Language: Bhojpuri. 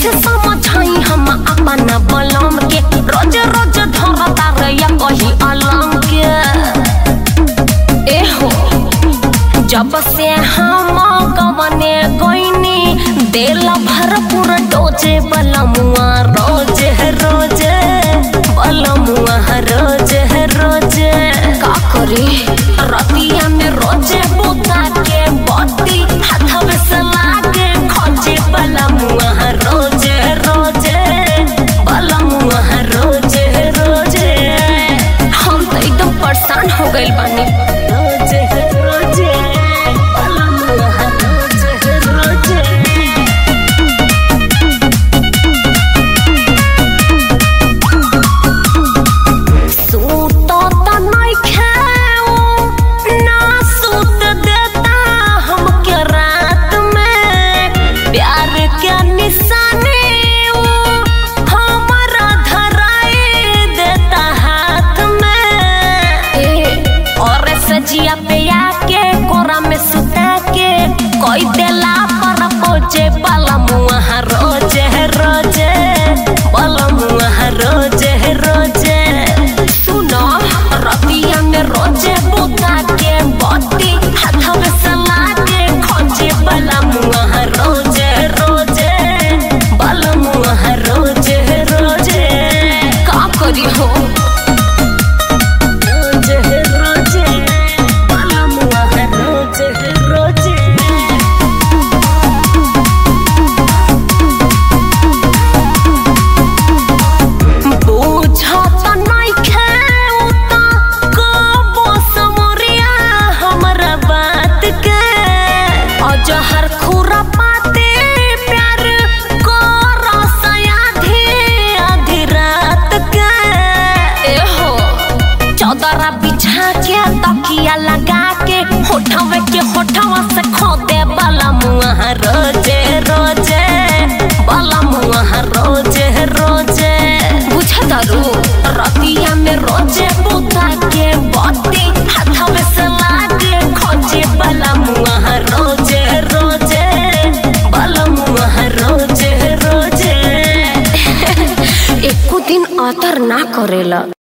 कैसे समझाई हम अपन बलम के रोज रोज धरता रैया कही अलम के एहो जब से हम गवने गईनी दिल भरपूर डोजे बलमुआ रोज रोज बलमुआ रोज रोज का करी रतिया में रोजे बुता के बत्ती हाथवे से लागे खोजे बलमुआ रोज रोज बलमुआ रोज रोज हम तो एकदम परेशान हो गइल बानी रोज रोज बलमुआ रोज रोज सूतो त नइखे उ, ना सूत देता हमके रात में प्यार के निशानी उ, हमरा धराई देता हाथ में ए, और सजिया पे आके कोरा में सुता के कोई देला पर पोजे बलमुआ रोज रोज बलमुआ रोज रोज सुनो रतिया में रोजे बुता के बत्ती हाथवे से लागे खोजे बलमुआ रोज रोज बलमुआ रोज रोज का करी हो रोज रोज बलमुआ रोज रोज बुझत नइखे उता कबो समरिया हमरा बात के अजहर खुरा पाते प्यार कर सयाधी आधी रात के एहो चौदरा बिछा के तकिया लगा के होठवे के होठवा से खोदे वाला मुआ रोजे रोजे वाला मुआ रोजे रोजे बुझतारू रतिया में रोजे बुता के बत्ती हाथवे से लागे खोजे वाला मुआ रोजे रोजे वाला मुआ रोजे रोजे एको दिन अतर ना करेला